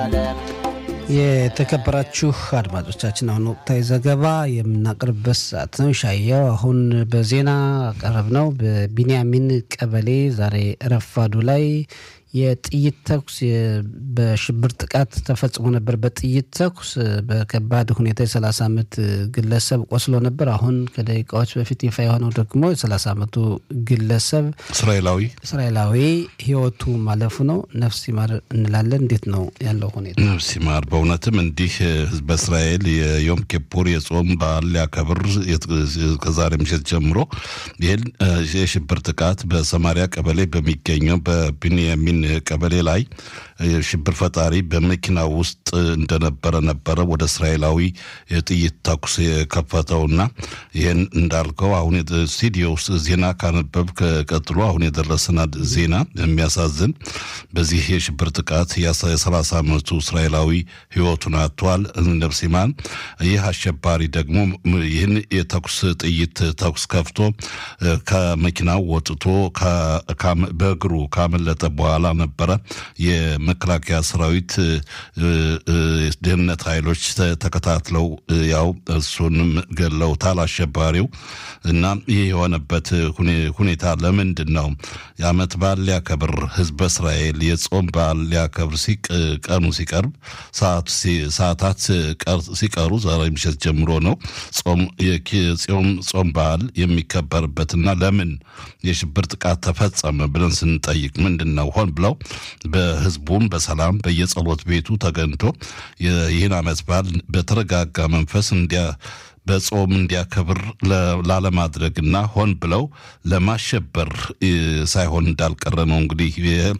የተከበራችሁ አድማጮቻችን አሁን ወቅታዊ ዘገባ የምናቀርብበት ሰዓት ነው። ሻየው አሁን በዜና አቀረብ ነው። በቢንያሚን ቀበሌ ዛሬ ረፋዱ ላይ የጥይት ተኩስ በሽብር ጥቃት ተፈጽሞ ነበር። በጥይት ተኩስ በከባድ ሁኔታ የ30 ዓመት ግለሰብ ቆስሎ ነበር። አሁን ከደቂቃዎች በፊት ይፋ የሆነው ደግሞ የ30 ዓመቱ ግለሰብ እስራኤላዊ እስራኤላዊ ሕይወቱ ማለፉ ነው። ነፍስ ይማር እንላለን። እንዴት ነው ያለው ሁኔታ? ነፍስ ይማር። በእውነትም እንዲህ ህዝበ እስራኤል የዮም ኪፑር የጾም በዓል ሊያከብር ከዛሬ ምሽት ጀምሮ ይህን የሽብር ጥቃት በሰማሪያ ቀበሌ በሚገኘው በቢንያሚን ቀበሌ ላይ ሽብር ፈጣሪ በመኪና ውስጥ እንደነበረ ነበረ ወደ እስራኤላዊ የጥይት ተኩስ የከፈተውና ይህን እንዳልከው አሁን ስቱዲዮ ውስጥ ዜና ካነበብ ቀጥሎ አሁን የደረሰን ዜና የሚያሳዝን በዚህ የሽብር ጥቃት የሰላሳ ዓመቱ እስራኤላዊ ህይወቱን አጥቷል። ነፍሲማን ይህ አሸባሪ ደግሞ ይህን የተኩስ ጥይት ተኩስ ከፍቶ ከመኪናው ወጥቶ በእግሩ ካመለጠ በኋላ ነበረ የመከላከያ ሰራዊት ደህንነት ኃይሎች ተከታትለው ያው እሱንም ገለውታል አሸባሪው እና ይህ የሆነበት ሁኔታ ለምንድን ነው? የዓመት በዓል ሊያከብር ህዝበ እስራኤል የጾም በዓል ሊያከብር ቀኑ ሲቀርብ ሰዓታት ሲቀሩ ዛሬ ምሽት ጀምሮ ነው ጾም በዓል የሚከበርበትና ለምን የሽብር ጥቃት ተፈጸመ ብለን ስንጠይቅ ምንድን ነው ሆን ብለው በህዝቡም በሰላም በየጸሎት ቤቱ ተገኝቶ ይህን ዓመት በዓል በተረጋጋ መንፈስ እንዲያ በጾም እንዲያከብር ላለማድረግና ሆን ብለው ለማሸበር ሳይሆን እንዳልቀረ ነው እንግዲህ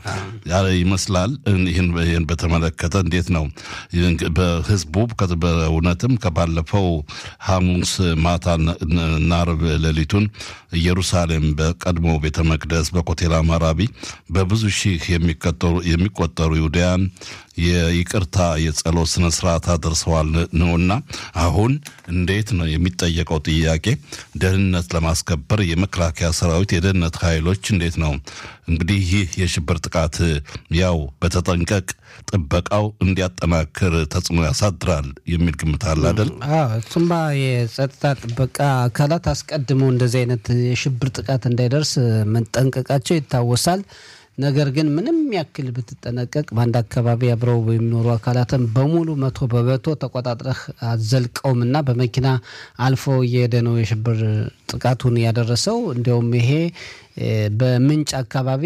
ይመስላል። ይህን በተመለከተ እንዴት ነው በህዝቡ በእውነትም ከባለፈው ሐሙስ ማታና ዓርብ ሌሊቱን ኢየሩሳሌም በቀድሞ ቤተ መቅደስ በኮቴል አማራቢ በብዙ ሺህ የሚቆጠሩ ይሁዳያን የይቅርታ የጸሎት ስነ ስርዓት አድርሰዋል ነውና አሁን እንዴት ነው የሚጠየቀው ጥያቄ ደህንነት ለማስከበር የመከላከያ ሰራዊት የደህንነት ኃይሎች እንዴት ነው እንግዲህ ይህ የሽብር ጥቃት ያው በተጠንቀቅ ጥበቃው እንዲያጠናክር ተጽዕኖ ያሳድራል የሚል ግምት አለ አይደል? እሱማ የጸጥታ ጥበቃ አካላት አስቀድመው እንደዚህ አይነት የሽብር ጥቃት እንዳይደርስ መጠንቀቃቸው ይታወሳል። ነገር ግን ምንም ያክል ብትጠነቀቅ በአንድ አካባቢ አብረው የሚኖሩ አካላትን በሙሉ መቶ በመቶ ተቆጣጥረህ አዘልቀውም እና በመኪና አልፎ እየሄደ ነው የሽብር ጥቃቱን ያደረሰው። እንዲያውም ይሄ በምንጭ አካባቢ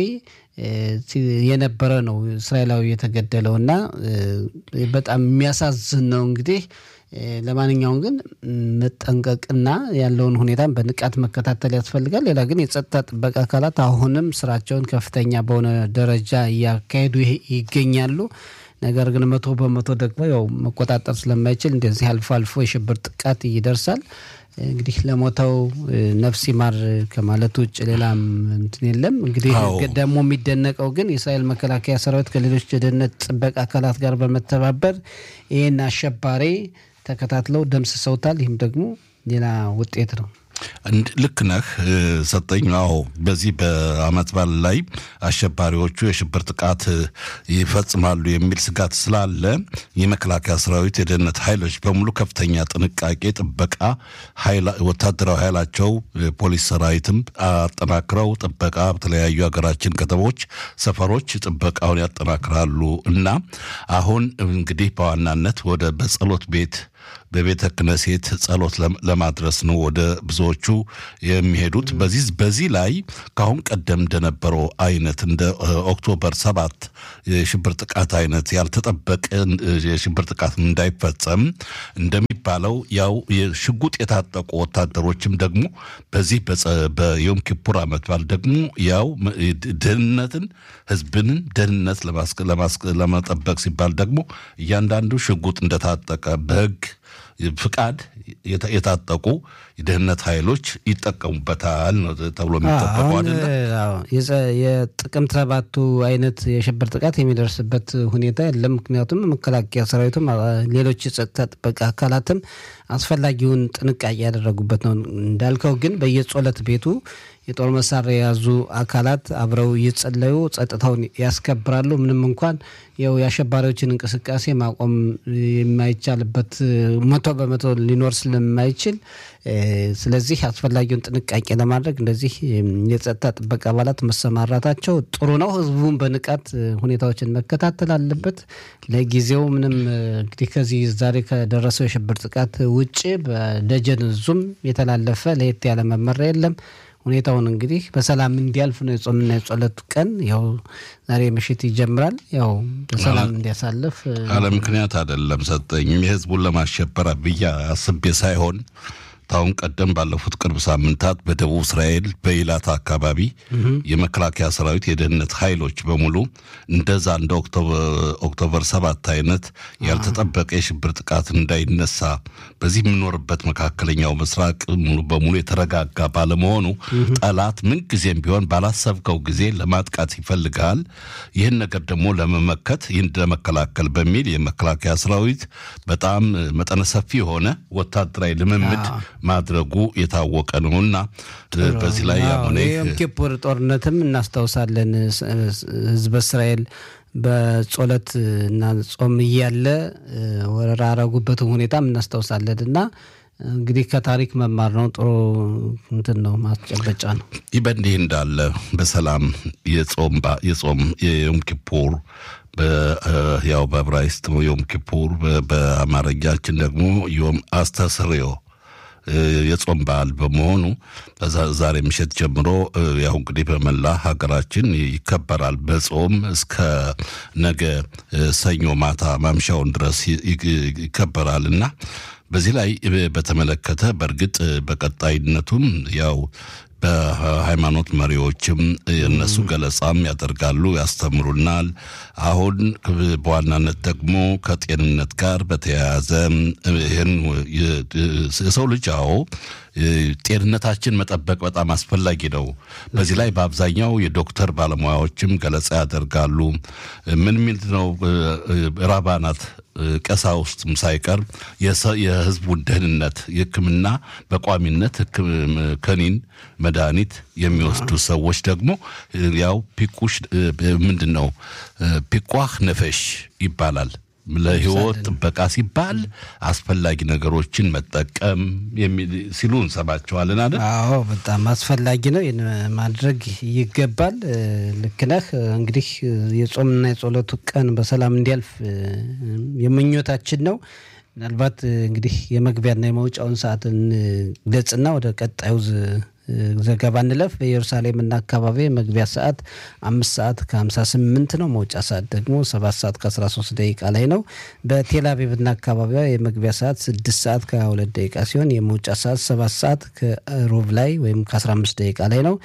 የነበረ ነው እስራኤላዊ የተገደለው እና በጣም የሚያሳዝን ነው እንግዲህ ለማንኛውም ግን መጠንቀቅና ያለውን ሁኔታን በንቃት መከታተል ያስፈልጋል። ሌላ ግን የጸጥታ ጥበቃ አካላት አሁንም ስራቸውን ከፍተኛ በሆነ ደረጃ እያካሄዱ ይገኛሉ። ነገር ግን መቶ በመቶ ደግሞ ያው መቆጣጠር ስለማይችል እንደዚህ አልፎ አልፎ የሽብር ጥቃት ይደርሳል። እንግዲህ ለሞተው ነፍስ ይማር ከማለት ውጭ ሌላም እንትን የለም። እንግዲህ ደግሞ የሚደነቀው ግን የእስራኤል መከላከያ ሰራዊት ከሌሎች የደህንነት ጥበቃ አካላት ጋር በመተባበር ይህን አሸባሪ ተከታትለው ደምስሰውታል። ይህም ደግሞ ሌላ ውጤት ነው። ልክ ነህ ሰጠኝ። አዎ በዚህ በዓመት በዓል ላይ አሸባሪዎቹ የሽብር ጥቃት ይፈጽማሉ የሚል ስጋት ስላለ የመከላከያ ሰራዊት የደህንነት ኃይሎች በሙሉ ከፍተኛ ጥንቃቄ፣ ጥበቃ ወታደራዊ ኃይላቸው ፖሊስ ሰራዊትም አጠናክረው ጥበቃ በተለያዩ ሀገራችን ከተሞች፣ ሰፈሮች ጥበቃውን ያጠናክራሉ እና አሁን እንግዲህ በዋናነት ወደ በጸሎት ቤት በቤተ ክነሴት ጸሎት ለማድረስ ነው ወደ ብዙዎቹ የሚሄዱት። በዚህ በዚህ ላይ ከአሁን ቀደም እንደነበረው አይነት እንደ ኦክቶበር ሰባት የሽብር ጥቃት አይነት ያልተጠበቀ የሽብር ጥቃት እንዳይፈጸም እንደሚባለው ያው የሽጉጥ የታጠቁ ወታደሮችም ደግሞ በዚህ በዮም ኪፑር ዓመት በዓል ደግሞ ያው ደህንነትን ህዝብንን ደህንነት ለመጠበቅ ሲባል ደግሞ እያንዳንዱ ሽጉጥ እንደታጠቀ በህግ ፍቃድ የታጠቁ የደህንነት ኃይሎች ይጠቀሙበታል ነው ተብሎ የሚጠበቀው አይደለ? የጥቅምት ሰባቱ አይነት የሽብር ጥቃት የሚደርስበት ሁኔታ የለም። ምክንያቱም መከላከያ ሰራዊቱም ሌሎች የጸጥታ ጥበቃ አካላትም አስፈላጊውን ጥንቃቄ ያደረጉበት ነው። እንዳልከው ግን በየጸሎት ቤቱ የጦር መሳሪያ የያዙ አካላት አብረው እየጸለዩ ጸጥታውን ያስከብራሉ። ምንም እንኳን ያው የአሸባሪዎችን እንቅስቃሴ ማቆም የማይቻልበት መቶ በመቶ ሊኖር ስለማይችል ስለዚህ አስፈላጊውን ጥንቃቄ ለማድረግ እንደዚህ የጸጥታ ጥበቃ አባላት መሰማራታቸው ጥሩ ነው። ህዝቡን በንቃት ሁኔታዎችን መከታተል አለበት። ለጊዜው ምንም እንግዲህ ከዚህ ዛሬ ከደረሰው የሽብር ጥቃት ውጭ በደጀን ዙም የተላለፈ ለየት ያለ መመሪያ የለም። ሁኔታውን እንግዲህ በሰላም እንዲያልፍ ነው የጾምና የጸሎቱ ቀን ያው ዛሬ ምሽት ይጀምራል። ያው በሰላም እንዲያሳልፍ አለ ምክንያት አይደለም ሰጠኝም የህዝቡን ለማሸበር ብዬ አስቤ ሳይሆን ታሁን ቀደም ባለፉት ቅርብ ሳምንታት በደቡብ እስራኤል በኢላት አካባቢ የመከላከያ ሰራዊት የደህንነት ኃይሎች በሙሉ እንደዛ እንደ ኦክቶበር ሰባት አይነት ያልተጠበቀ የሽብር ጥቃት እንዳይነሳ በዚህ የምኖርበት መካከለኛው ምስራቅ ሙሉ በሙሉ የተረጋጋ ባለመሆኑ ጠላት ምንጊዜም ቢሆን ባላሰብከው ጊዜ ለማጥቃት ይፈልጋል። ይህን ነገር ደግሞ ለመመከት ይህን ለመከላከል በሚል የመከላከያ ሰራዊት በጣም መጠነ ሰፊ የሆነ ወታደራዊ ልምምድ ማድረጉ የታወቀ ነውና በዚህ ላይ ያሆነ የዮም ኪፑር ጦርነትም እናስታውሳለን። ህዝበ እስራኤል በጾለት እና ጾም እያለ ወረራ ያረጉበትን ሁኔታም እናስታውሳለን እና እንግዲህ ከታሪክ መማር ነው። ጥሩ እንትን ነው፣ ማስጨበጫ ነው። ይህ በእንዲህ እንዳለ በሰላም የጾም የዮም ኪፑር ያው በዕብራይስጥ ዮም ኪፑር በአማርኛችን ደግሞ ዮም አስተስርዮ የጾም በዓል በመሆኑ ዛሬ ምሽት ጀምሮ ያው እንግዲህ በመላ ሀገራችን ይከበራል። በጾም እስከ ነገ ሰኞ ማታ ማምሻውን ድረስ ይከበራል እና በዚህ ላይ በተመለከተ በእርግጥ በቀጣይነቱም ያው በሃይማኖት መሪዎችም እነሱ ገለጻም ያደርጋሉ፣ ያስተምሩናል። አሁን በዋናነት ደግሞ ከጤንነት ጋር በተያያዘ ይህን የሰው ልጅ አዎ ጤንነታችን መጠበቅ በጣም አስፈላጊ ነው። በዚህ ላይ በአብዛኛው የዶክተር ባለሙያዎችም ገለጻ ያደርጋሉ። ምን ሚል ነው ራባናት ቀሳውስትም ሳይቀር የሕዝቡን ደህንነት የሕክምና በቋሚነት ከኒን መድኃኒት የሚወስዱ ሰዎች ደግሞ ያው ፒቁሽ ምንድን ነው ፒቋህ ነፈሽ ይባላል። ለህይወት ጥበቃ ሲባል አስፈላጊ ነገሮችን መጠቀም ሲሉ እንሰማቸዋለን አይደል? አዎ በጣም አስፈላጊ ነው። ይህን ማድረግ ይገባል። ልክ ነህ። እንግዲህ የጾምና የጸሎቱ ቀን በሰላም እንዲያልፍ የምኞታችን ነው። ምናልባት እንግዲህ የመግቢያና የመውጫውን ሰዓት እንግለጽና ወደ ቀጣዩ ዘገባ እንለፍ። በኢየሩሳሌምና አካባቢ መግቢያ ሰዓት አምስት ሰዓት ከሀምሳ ስምንት ነው። መውጫ ሰዓት ደግሞ ሰባት ሰዓት ከአስራ ሶስት ደቂቃ ላይ ነው። በቴል አቪቭና አካባቢዋ የመግቢያ ሰዓት ስድስት ሰዓት ከሀያ ሁለት ደቂቃ ሲሆን የመውጫ ሰዓት ሰባት ሰዓት ከሩብ ላይ ወይም ከአስራ አምስት ደቂቃ ላይ ነው።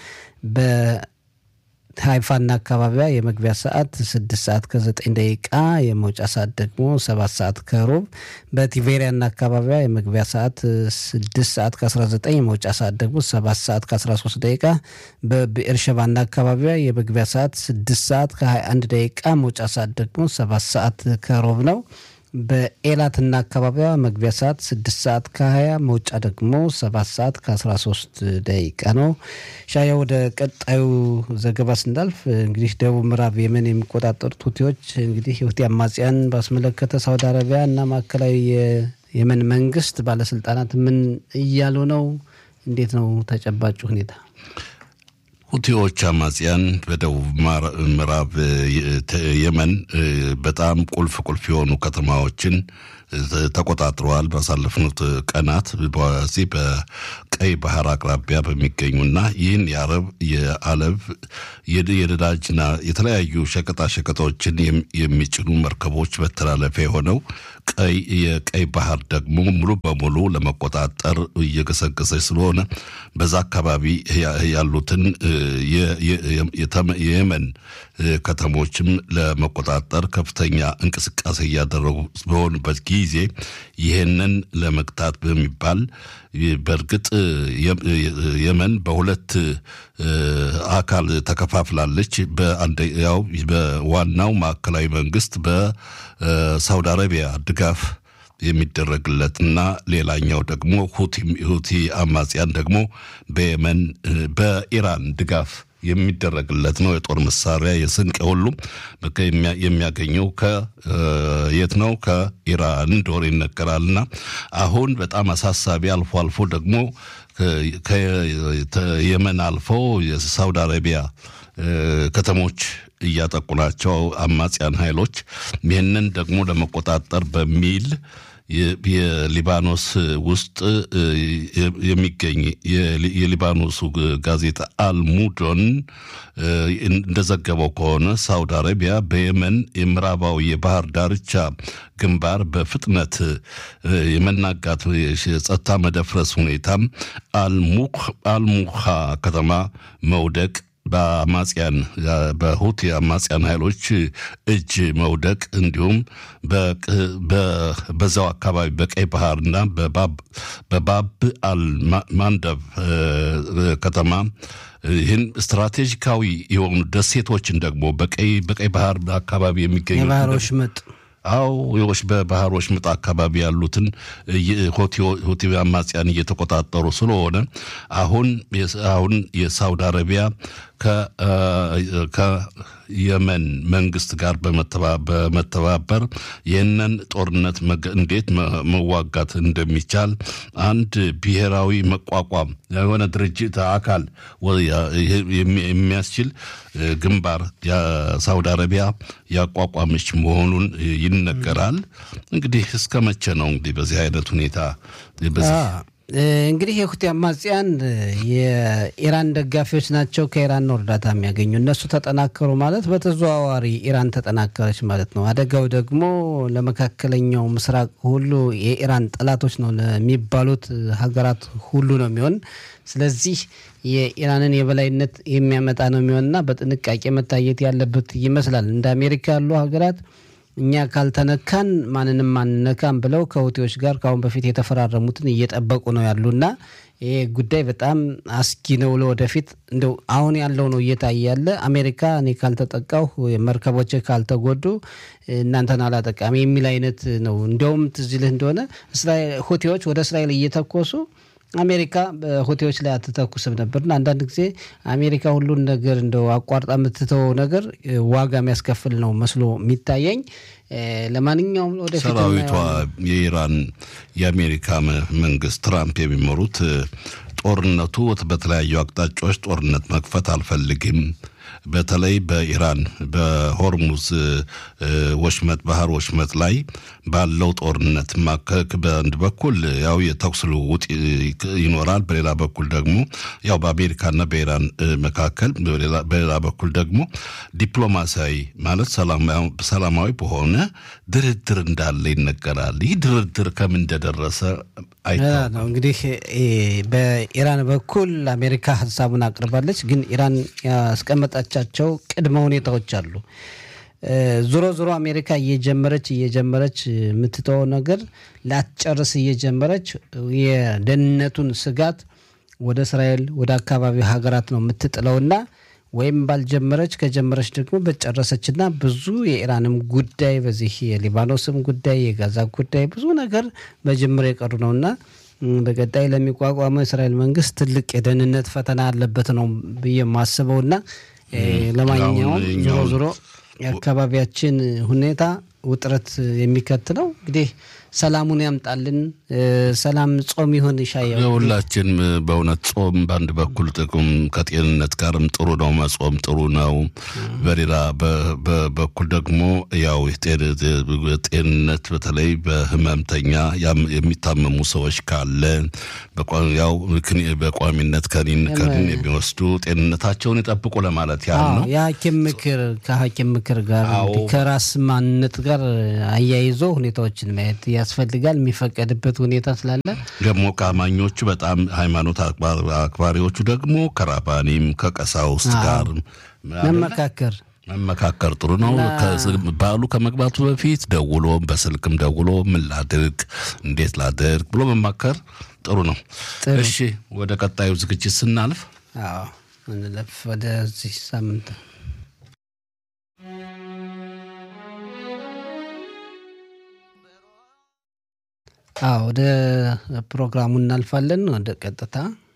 ሃይፋና አካባቢዋ የመግቢያ ሰዓት ስድስት ሰዓት ከዘጠኝ ደቂቃ የመውጫ ሰዓት ደግሞ ሰባት ሰዓት ከሩብ። በቲቬሪያና አካባቢዋ የመግቢያ ሰዓት ስድስት ሰዓት ከአስራ ዘጠኝ የመውጫ ሰዓት ደግሞ ሰባት ሰዓት ከአስራ ሶስት ደቂቃ። በብኤርሸባና አካባቢዋ የመግቢያ ሰዓት ስድስት ሰዓት ከሀያ አንድ ደቂቃ መውጫ ሰዓት ደግሞ ሰባት ሰዓት ከሩብ ነው። በኤላትና አካባቢዋ መግቢያ ሰዓት ስድስት ሰዓት ከሀያ መውጫ ደግሞ ሰባት ሰዓት ከአስራ ሶስት ደቂቃ ነው። ሻያ ወደ ቀጣዩ ዘገባ ስናልፍ እንግዲህ ደቡብ ምዕራብ የመን የሚቆጣጠሩት ሁቲዎች እንግዲህ የሁቲ አማጽያን ባስመለከተ ሳውዲ አረቢያ እና ማዕከላዊ የየመን መንግስት ባለስልጣናት ምን እያሉ ነው? እንዴት ነው ተጨባጭ ሁኔታ? ሁቲዎች አማጽያን በደቡብ ምዕራብ የመን በጣም ቁልፍ ቁልፍ የሆኑ ከተማዎችን ተቆጣጥረዋል። ባሳለፍኑት ቀናት በዚህ በቀይ ባህር አቅራቢያ በሚገኙና ይህን የአረብ የአለብ የነዳጅና የተለያዩ ሸቀጣ ሸቀጦችን የሚጭኑ መርከቦች መተላለፊያ የሆነው ቀይ የቀይ ባህር ደግሞ ሙሉ በሙሉ ለመቆጣጠር እየገሰገሰች ስለሆነ በዛ አካባቢ ያሉትን የየመን ከተሞችም ለመቆጣጠር ከፍተኛ እንቅስቃሴ እያደረጉ በሆኑበት ጊዜ ጊዜ ይህንን ለመግታት በሚባል በእርግጥ የመን በሁለት አካል ተከፋፍላለች። ያው በዋናው ማዕከላዊ መንግስት በሳውዲ አረቢያ ድጋፍ የሚደረግለት እና ሌላኛው ደግሞ ሁቲ አማጽያን ደግሞ በየመን በኢራን ድጋፍ የሚደረግለት ነው። የጦር መሳሪያ የስንቅ ሁሉም የሚያገኘው ከየት ነው? ከኢራን እንደሆነ ይነገራልና አሁን በጣም አሳሳቢ አልፎ አልፎ ደግሞ ከየመን አልፎ የሳውዲ አረቢያ ከተሞች እያጠቁ ናቸው አማጽያን ኃይሎች። ይህንን ደግሞ ለመቆጣጠር በሚል የሊባኖስ ውስጥ የሚገኝ የሊባኖሱ ጋዜጣ አልሙዶን እንደዘገበው ከሆነ ሳውዲ አረቢያ በየመን የምዕራባዊ የባህር ዳርቻ ግንባር በፍጥነት የመናጋት የጸጥታ መደፍረስ ሁኔታም አልሙሃ ከተማ መውደቅ በአማጽያን በሁቲ አማጽያን ኃይሎች እጅ መውደቅ እንዲሁም በዛው አካባቢ በቀይ ባህርና በባብ አልማንደብ ከተማ ይህን ስትራቴጂካዊ የሆኑ ደሴቶችን ደግሞ በቀይ በቀይ ባህር አካባቢ የሚገኙ የባህሮች ምጥ አው ዎች በባህር ወሽመጥ አካባቢ ያሉትን ሁቲ አማጽያን እየተቆጣጠሩ ስለሆነ አሁን አሁን የሳውዲ አረቢያ ከየመን መንግስት ጋር በመተባበር ይህንን ጦርነት እንዴት መዋጋት እንደሚቻል አንድ ብሔራዊ መቋቋም የሆነ ድርጅት አካል የሚያስችል ግንባር የሳውዲ አረቢያ ያቋቋመች መሆኑን ይነገራል። እንግዲህ እስከ መቼ ነው እንግዲህ በዚህ አይነት ሁኔታ እንግዲህ የሁቲ አማጽያን የኢራን ደጋፊዎች ናቸው። ከኢራን ነው እርዳታ የሚያገኙ። እነሱ ተጠናከሩ ማለት በተዘዋዋሪ ኢራን ተጠናከረች ማለት ነው። አደጋው ደግሞ ለመካከለኛው ምስራቅ ሁሉ የኢራን ጠላቶች ነው ለሚባሉት ሀገራት ሁሉ ነው የሚሆን። ስለዚህ የኢራንን የበላይነት የሚያመጣ ነው የሚሆንና በጥንቃቄ መታየት ያለበት ይመስላል። እንደ አሜሪካ ያሉ ሀገራት እኛ ካልተነካን ማንንም አንነካም ብለው ከሁቲዎች ጋር ከአሁን በፊት የተፈራረሙትን እየጠበቁ ነው ያሉና ይህ ጉዳይ በጣም አስጊ ነው ለወደፊት። እንደው አሁን ያለው ነው እየታየ ያለ አሜሪካ እኔ ካልተጠቃሁ መርከቦች ካልተጎዱ እናንተን አላጠቃሚ የሚል አይነት ነው። እንዲያውም ትዝ ይልህ እንደሆነ ሁቲዎች ወደ እስራኤል እየተኮሱ አሜሪካ በሁቲዎች ላይ አትተኩስም ነበርና አንዳንድ ጊዜ አሜሪካ ሁሉን ነገር እንደው አቋርጣ የምትተወው ነገር ዋጋ የሚያስከፍል ነው መስሎ የሚታየኝ። ለማንኛውም ወደፊት ሰራዊቷ የኢራን የአሜሪካ መንግስት ትራምፕ የሚመሩት ጦርነቱ በተለያዩ አቅጣጫዎች ጦርነት መክፈት አልፈልግም በተለይ በኢራን በሆርሙዝ ወሽመጥ ባህር ወሽመጥ ላይ ባለው ጦርነት ማከክ በአንድ በኩል ያው የተኩስ ልውውጥ ይኖራል፣ በሌላ በኩል ደግሞ ያው በአሜሪካና በኢራን መካከል፣ በሌላ በኩል ደግሞ ዲፕሎማሲያዊ ማለት ሰላማዊ በሆነ ድርድር እንዳለ ይነገራል። ይህ ድርድር ከምን እንደደረሰ ነው እንግዲህ በኢራን በኩል አሜሪካ ሀሳቡን አቅርባለች። ግን ኢራን ያስቀመጣቻቸው ቅድመ ሁኔታዎች አሉ። ዞሮ ዞሮ አሜሪካ እየጀመረች እየጀመረች የምትተወው ነገር ላትጨርስ እየጀመረች የደህንነቱን ስጋት ወደ እስራኤል ወደ አካባቢው ሀገራት ነው የምትጥለውና ወይም ባልጀመረች ከጀመረች ደግሞ በጨረሰችና ብዙ የኢራንም ጉዳይ በዚህ የሊባኖስም ጉዳይ የጋዛ ጉዳይ ብዙ ነገር በጅምር የቀሩ ነውና በቀጣይ ለሚቋቋመው የእስራኤል መንግስት ትልቅ የደህንነት ፈተና አለበት ነው ብዬ የማስበውና ለማንኛውም ዞሮ ዞሮ የአካባቢያችን ሁኔታ ውጥረት የሚከት ነው። እንግዲህ ሰላሙን ያምጣልን። ሰላም ጾም ይሁን ይሻየው። የሁላችን በእውነት ጾም በአንድ በኩል ጥቅም ከጤንነት ጋርም ጥሩ ነው፣ መጾም ጥሩ ነው። በሌላ በኩል ደግሞ ያው ጤንነት በተለይ በህመምተኛ የሚታመሙ ሰዎች ካለ ያው በቋሚነት ከኒን ከኒን የሚወስዱ ጤንነታቸውን ይጠብቁ ለማለት ያህል ነው። የሐኪም ምክር ከሐኪም ምክር ጋር ከራስ ማንነት ጋር አያይዞ ሁኔታዎችን ማየት ያስፈልጋል። የሚፈቀድበት ሁኔታ ስላለ ደግሞ ከአማኞቹ በጣም ሃይማኖት አክባሪዎቹ ደግሞ ከራባኒም ከቀሳውስት ጋር መመካከር መመካከር ጥሩ ነው። በዓሉ ከመግባቱ በፊት ደውሎ በስልክም ደውሎ ምን ላድርግ፣ እንዴት ላድርግ ብሎ መማከር ጥሩ ነው። እሺ ወደ ቀጣዩ ዝግጅት ስናልፍ አዎ እንለፍ ወደዚህ ሳምንት አዎ ወደ ፕሮግራሙ እናልፋለን። ወደ ቀጥታ